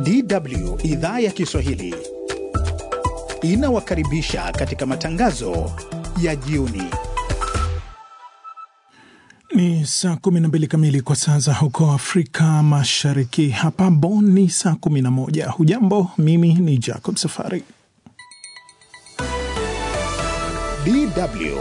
DW idhaa ya Kiswahili inawakaribisha katika matangazo ya jioni. Ni saa 12 kamili kwa saa za huko Afrika Mashariki. Hapa Bonn ni saa 11. Hujambo, mimi ni Jacob Safari. DW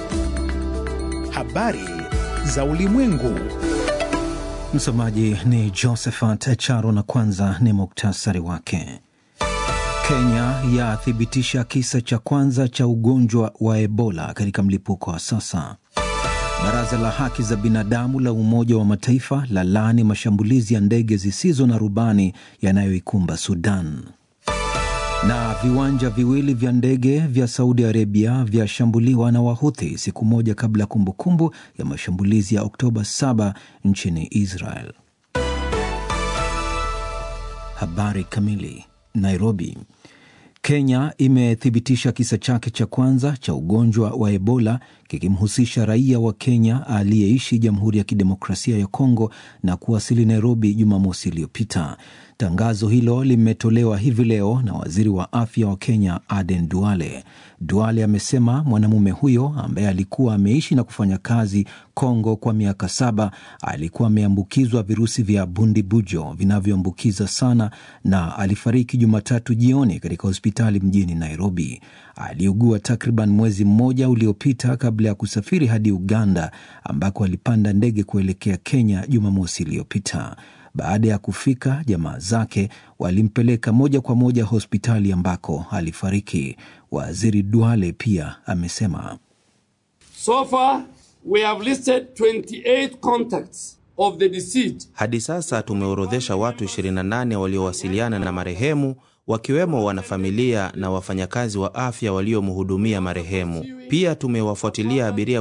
habari za ulimwengu. Msomaji ni Josephat Charo na kwanza ni muktasari wake. Kenya yathibitisha kisa cha kwanza cha ugonjwa wa Ebola katika mlipuko wa sasa. Baraza la haki za binadamu la Umoja wa Mataifa la laani mashambulizi ya ndege zisizo na rubani yanayoikumba Sudan. Na viwanja viwili vya ndege vya Saudi Arabia vyashambuliwa na Wahuthi siku moja kabla ya kumbukumbu ya mashambulizi ya Oktoba 7 nchini Israel. Habari kamili. Nairobi. Kenya imethibitisha kisa chake cha kwanza cha ugonjwa wa Ebola kikimhusisha raia wa Kenya aliyeishi Jamhuri ya Kidemokrasia ya Kongo na kuwasili Nairobi Jumamosi iliyopita. Tangazo hilo limetolewa hivi leo na waziri wa afya wa Kenya Aden Duale. Duale amesema mwanamume huyo ambaye alikuwa ameishi na kufanya kazi Kongo kwa miaka saba alikuwa ameambukizwa virusi vya bundibujo vinavyoambukiza sana na alifariki Jumatatu jioni katika hospitali mjini Nairobi. Aliugua takriban mwezi mmoja uliopita kabla ya kusafiri hadi Uganda ambako alipanda ndege kuelekea Kenya Jumamosi iliyopita. Baada ya kufika, jamaa zake walimpeleka moja kwa moja hospitali ambako alifariki. Waziri Duale pia amesema so far we have listed 28 contacts of the deceased. Hadi sasa tumeorodhesha watu 28 waliowasiliana na marehemu wakiwemo wanafamilia na wafanyakazi wa afya waliomhudumia marehemu. Pia tumewafuatilia abiria